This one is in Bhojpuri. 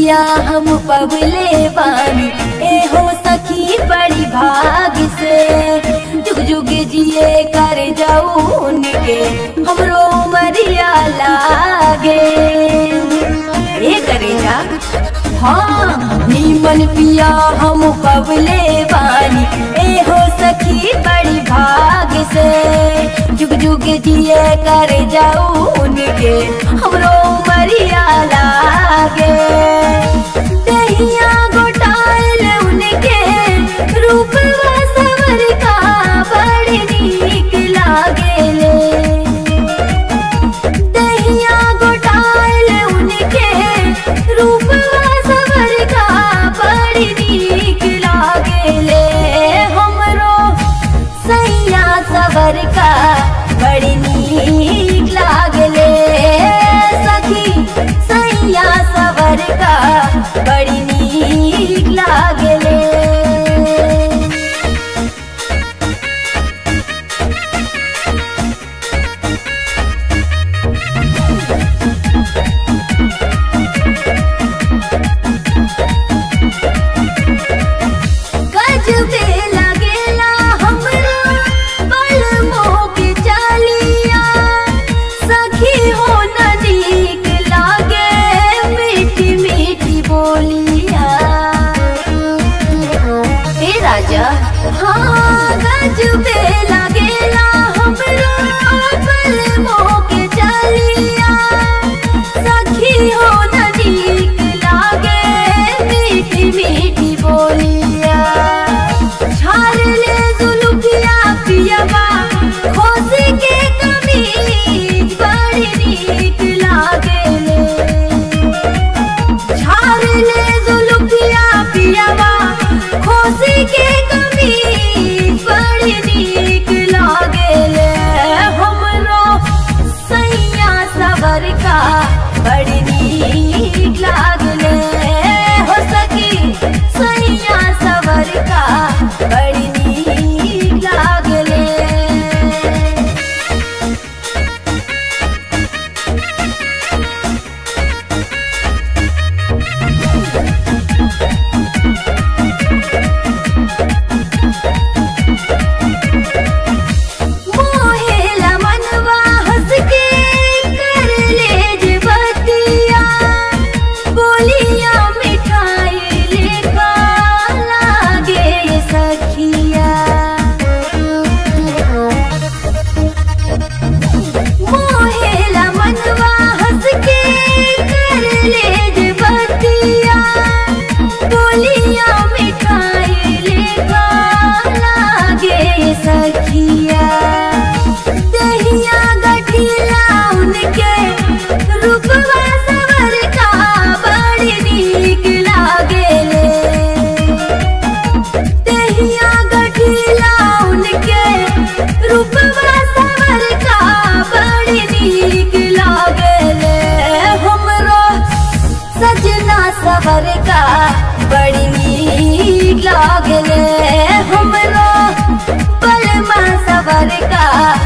पिया हम पबले बानी ए हो सखी बड़ी भाग से जुग जुग जिए कर जाऊ उनके हमरो मरिया लागे ए करेजा हाँ नीमन पिया हम पबले बानी ए हो सखी बड़ी भाग से जुग जुग जिए कर जाऊ उनके हमरो मरिया लागे दहिया गोटाल उनके रूप सवर का बड़ी नीक लागेले दहिया गोटाल उनके रूप सवर का बड़ी नीक लागेले हमरो सैया सवर का बड़ी नीक लागले सखी सैया सवर का बड़ी नीक लागले गजबे लगेला हमरा बलमो के चालिया सखी हो न नीक लागे मीठी मीठी बोलिया हे राजा हाँ गजबे लगेला हमरा बलमो के चालिया सखी हो न नीक लागे मीठी मीठी बोलिया छाल ले जुलुकिया पियबा खोसी के कमीज बड़ी नीक लागेले छाल ले जुलुकिया पियबा खोसी के कमीज बड़ी नीक लागेले हमरो सैया सवर का बड़ी नीक लागले हो सकी सैया सवर का बड़ी नीक लागले मोहेला मनवा हंस के कर ले जे बतिया बोलिया मिठाई लेखा लागे ये सखिया मोहेला मनवा हंस के कर ले जे बतिया बोलिया मिठाई लेखा लागे ये सखिया दहिया गठिया उनके रूपवा सवर का बड़ी नीक लागेले दहिया गठिया उनके रूपवा सवर का बड़ी नीक लागेले हमरो सजना सवर का बड़ी नीक लागले हमरो पलमा सवर का